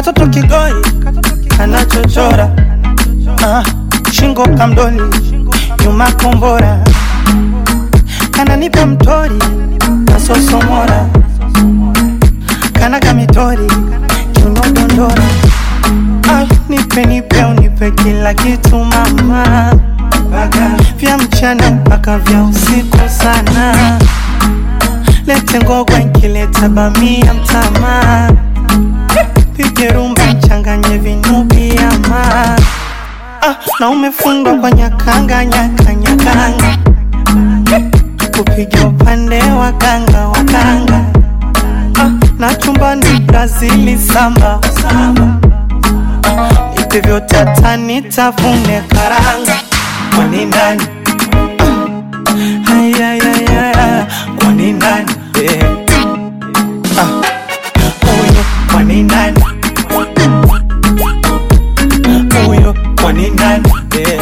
katoto kigoi kanachochora ah, shingo kamdoli nyuma kombora kananipa mtori nasosomora kana kamitori kiunodondora ah, nipe nipe unipe kila kitu mama Baga. vya mchana mpaka vya usiku sana lete ngogwa nkileta bamia mtama pige rumba changanye vinubiama ah, na umefundwa kwa nyakanga nyakanyakanga kupiga upande wa kanga wa kanga ah, na chumbani Brazili samba samba ipe vyote atanitafune karanga kwani nani ah, ayayaya kwani nani eh. ah, huyo kwani nani huyo kwani nani eh.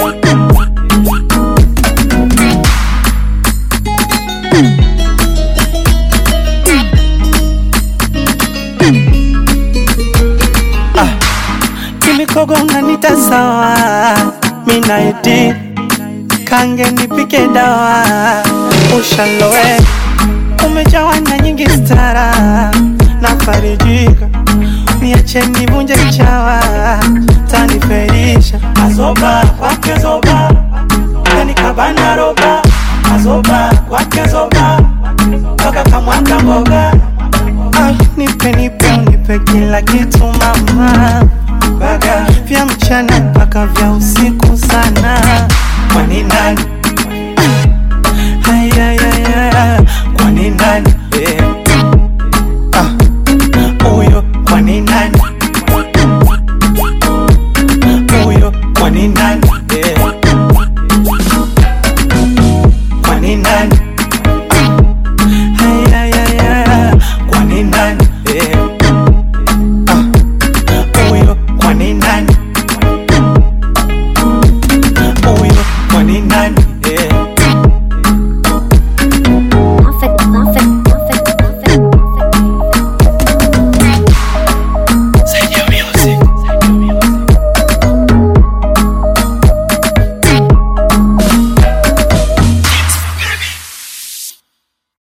kimikogo unanita sawa minaiti kange nipike dawa ushaloe umejawa na nyingi stara na farijika niache nivunje chawa taniferisha azoba kwake zoba kanikabana roba azoba kwake zoba toka kamwaka mboga Ay, nipe nipe unipe kila kitu mama Baga. vya mchana mpaka vya usiku sana kwani nani ayayaya kwani nani